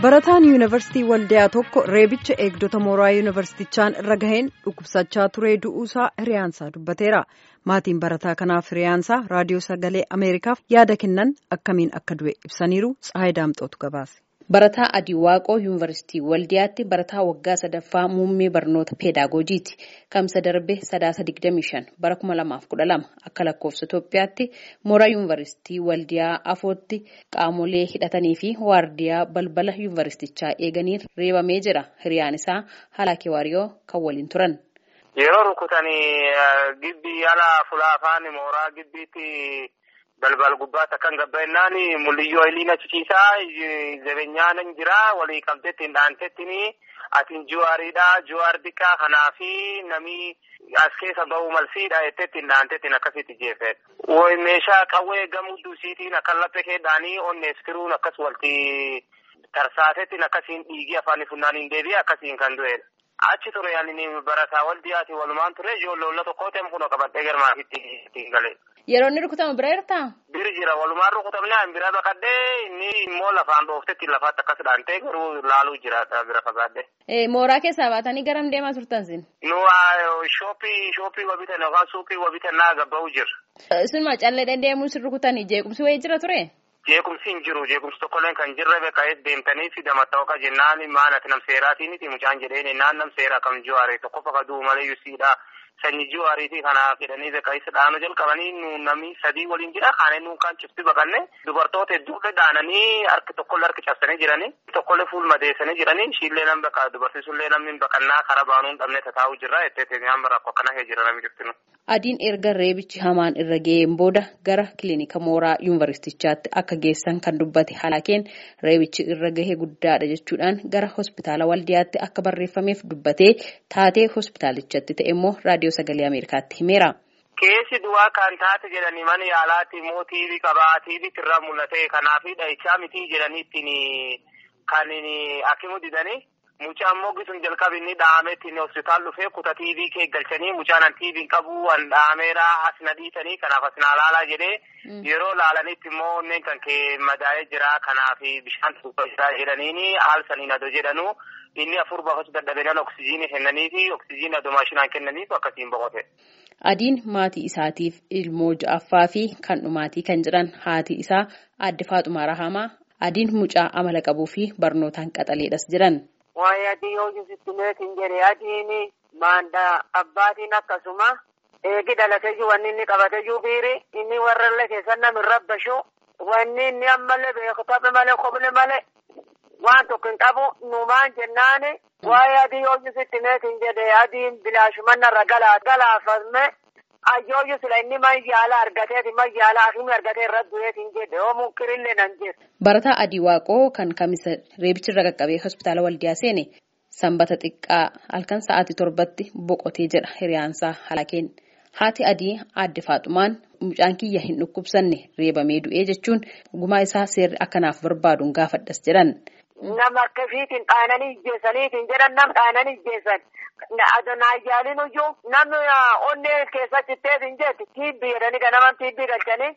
barataan yuunivarsiitii waldiyaa tokko reebicha eegdota mooraa yuunivarsiitichaan irra gaheen dhukkubsachaa turee du'uusaa hiriyaansaa dubbateera maatiin barataa kanaaf hiriyaansaa raadiyoo sagalee ameerikaaf yaada kennan akkamiin akka du'e ibsaniiru tsahayi daamxootu gabaase. Barataa Adii Waaqoo Yuunivarsiitii Waldiyaatti barataa waggaa sadaffaa muummee barnoota peedaagojiiti. Kamsa darbe sadaasa 25 bara 2012 akka lakkoofsa Itoophiyaatti mooraa Yuunivarsiitii Waldiyaa afootti qaamolee hidhatanii fi waardiyaa balbala Yuunivarsiitichaa eeganiin reebamee jira. Hiriyaan isaa Halaakee Waariyoo kan waliin turan. Yeroo rukutanii gibbii ala fulaa afaan mooraa gibbiitti. balbal gubbaatti akkan gabba'ennaan mul'iyyoo iliin achiisiisaa jabeenyaan hin jira walii qabdeetti hin dhaantettini atiin juwaariidha juwaar diqqaa kanaafi namni as keessa ba'uu malsiidha jettetti hin dhaantettiin akkasitti jeeffedha. Woy meeshaa qawwee gamuu duusiitiin akka laphee keedhaanii onnees firuun akkas walti tarsaatettiin akkasiin dhiigii afaan funnaaniin deebi'ee akkasiin kan du'edha. Achi ture yaani barataa waldiyaati walumaan ture ijoollee tokkoo ta'e kun qabadhee garmaafitti ittiin galee. Yeroo inni rukutamu bira jirtaa? Biri jira walumaan rukutamne an bira baqadhee inni immoo lafaan dhooftetti lafaatti akkas dhaantee garuu laaluu jira bira fagaadde. Mooraa keessaa baatanii garam deemaa turtan sin? Nu shooppii shooppii wabitan yookaan suuqii wabitan naa gabba'uu jira. Sunuma callee deemuu sin rukutanii jeequmsi wayii jira ture? Jeequmsi hin jiru jeequmsi tokkolleen kan jirre beekaa'ees deemtanii fi damatta'oo jennaan maanati nam seeraatiiniti mucaan jedheen naan nam seeraa kam jiwaare tokko fakkaatu malee yusiidha. Sanyii jiwaariitii kana fedhanii beekaa'isa dhaanuu jalqabanii namni sadii waliin jira kaanee nuun kan cifti baqanne dubartoota hedduullee dhaananii harki tokkollee harki cabsanii jiranii tokkollee fuul madeessanii jiranii ishiillee nam baqa dubartiisullee namni baqannaa karaa baanuu hin dhabne tataa'uu jirra jettee nyaama rakkoo akkana hee jira namni ciftinu. Adiin erga reebichi hamaan irra ga'een booda gara kilinika mooraa yuunivarsiitichaatti akka geessan kan dubbate halaakeen reebichi irra gahee guddaadha jechuudhaan gara hospitaala waldiyaatti akka barreeffameef dubbatee taatee hospitaalichatti ta'e immoo raadiyoo sagalee ameerikaatti himeera. Keessi du'aa kan taate jedhanii mana yaalaatti immoo tiibii qabaa tiibiitti irraa mul'ate kanaafi dhahichaa mitii jedhanii ittiin kan akimu didanii. Mucaan mogisuun jalqabi inni dhaametti inni hospitaal dhufee kuta tiibii kee galchanii mucaan an tiibiin qabu an dhaameera as na dhiisanii kanaaf as na laalaa jedhee yeroo laalanitti immoo onneen kan kee madaa'ee jira kanaaf bishaan tuubbaa jira jedhaniini haal saniin adoo jedhanu inni afur baafachuu dadhabeenan oksijiinii kennanii fi oksijiinii adoo maashinaan kennaniif akkasiin boqote. Adiin maatii isaatiif ilmoo ja'affaa fi kan dhumaatii kan jiran haati isaa aadde Faaxumaa Rahamaa adiin mucaa amala qabuu fi barnootaan qaxaleedhas jiran. Waa'ee adii yoo jisitti meetiin jedhe adiin maandaa abbaatiin akkasuma eegi dhalateeyyuu wanni inni qabateeyyuu biiri inni warrallee keessan nami rabbashu wanni inni ammallee beeku taphe malee koble malee waan tokko hin qabu numaan jennaani waa'ee adii yoo jisitti meetiin jedhe adiin bilaashumannarra galaa galaafame ayyooyyu sila inni mayyaala argateeti mayyaala akimi argatee irra du'eetiin jedhe oo munkirillee nan jedhe. Barataa Adii Waaqoo kan kamisa reebicharra qaqqabee hospitaala waldiyaa seene sanbata xiqqaa halkan sa'aatii torbatti boqotee jedha hiriyaansaa halakeen. Haati Adii aadde Faaxumaan mucaan kiyya hin dhukkubsanne reebamee du'ee jechuun gumaa isaa seerri akkanaaf barbaaduun gaafadhas jedhan. Nama akkasiitiin dhaananii ijjeessaniitiin jedhan nam dhaananii ijjeessan. Adonaayyaalin iyyuu namni onnee keessa citteetiin jeetti tiibbii jedhanii ganaman tiibbii galchanii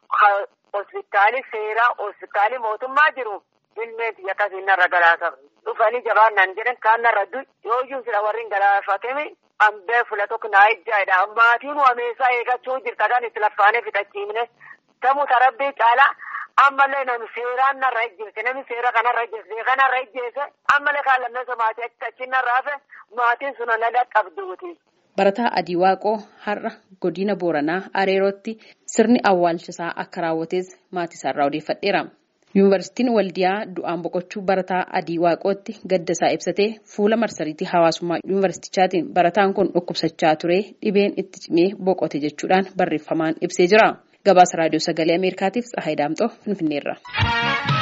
hospitaali seeraa hospitaali mootummaa jiru ilmeeti akkasiin narra galaasa dhufanii jabaan nan jedhan kaan narra du yooyyuu sila warri galaafatemi ambee fula tokko naa ijjaadha maatiin wameessaa eegachuu jirta kan itti laffaanee fixachiifne tamu tarabbii caalaa ammallee namni seeraan narra ijjeese namni seera kanarra ijjeese kanarra ijjeese ammallee kaan lammeessa maatii achi narraa fe maatiin sun na dhaqqabduuti. Barataa Adii Waaqoo har'a godina Booranaa Areerootti sirni awwaalchisaa akka raawwates maatii isaarraa odeeffadheera. Yuunivarsiitiin Waldiyaa du'aan boqochuu barataa Adii Waaqootti gadda isaa ibsatee fuula marsariitii hawaasummaa yuunivarsiitichaatiin barataan kun dhukkubsachaa ture dhibeen itti cimee boqote jechuudhaan barreeffamaan ibsee jira. Gabaasa raadiyoo sagalee Ameerikaatiif Tsahaay Daamxoo Finfinneerra.